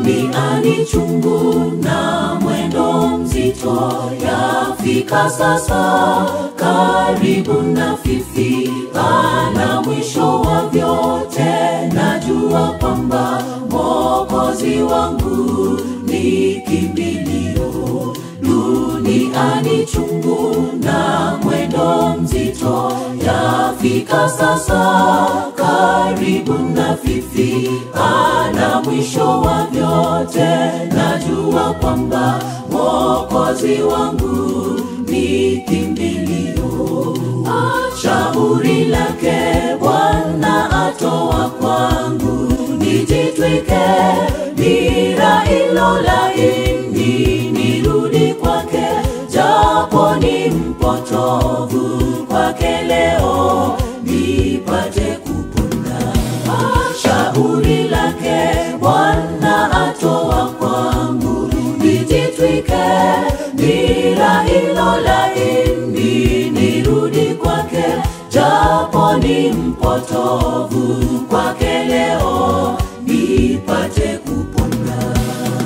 duniani chungu na mwendo mzito yafika sasa karibu na fifi ana mwisho wa vyote najua kwamba mokozi wangu ni kimbilio duniani chungu na mwendo mzito yafika sasa karibu na fifi ana mwisho wa vyote najua kwamba mokozi wangu ni kimbilio shauri lake bwana atoa kwangu nijitwike nira ilo laini nirudi kwake japo ni mpotovu kwake leo nipate kupona shauri lake bwana atoa kwangu nijitwike nira ilo laini nirudi kwake japo ni mpotovu kwake leo nipate kupona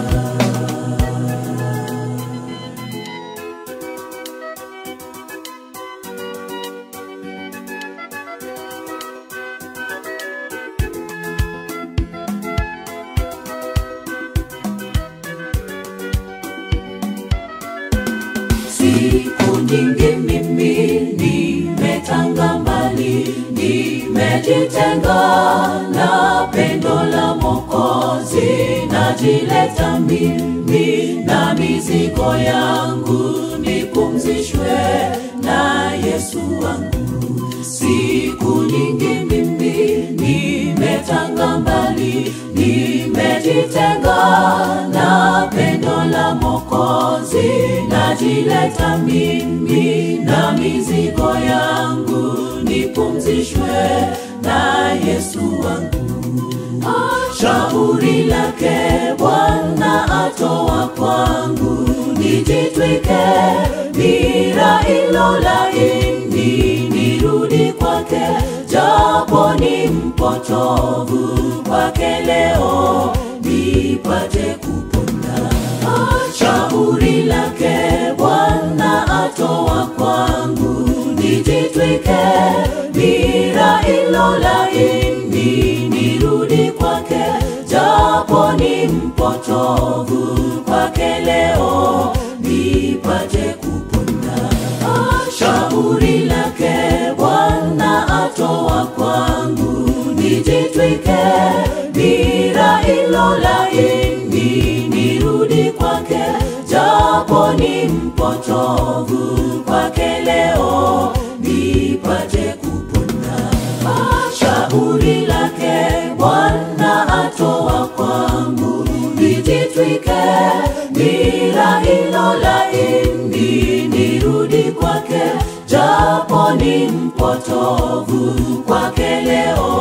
siku nyingi mimi nimetanga mbali nimejitenga na pendo la mokozi najileta mimi na mizigo yangu nipumzishwe na yesu wangu siku nyingi mimi nimetanga mbali nimejitenga na pendo la mokozi najileta mimi na mizigo yangu nipumzishwe na yesu wangu shauri lake bwana atoa kwangu nijitwike nira ilo laini nirudi kwake japo ni mpotovu kwake leo nipate kupona shauri lake bwana atoa kwangu nijitwike nira ilo laini nirudi kwake japo ni mpotovu kwake leo nipate kupona shauri lake bwana atoa kwangu nijitwike nira ilo laini nirudi kwake japo ni mpotovu kwake leo nipate kupona shauri lake bwana atoa kwangu nijitwike nira ilo laini nirudi kwake japo ni mpotovu kwake leo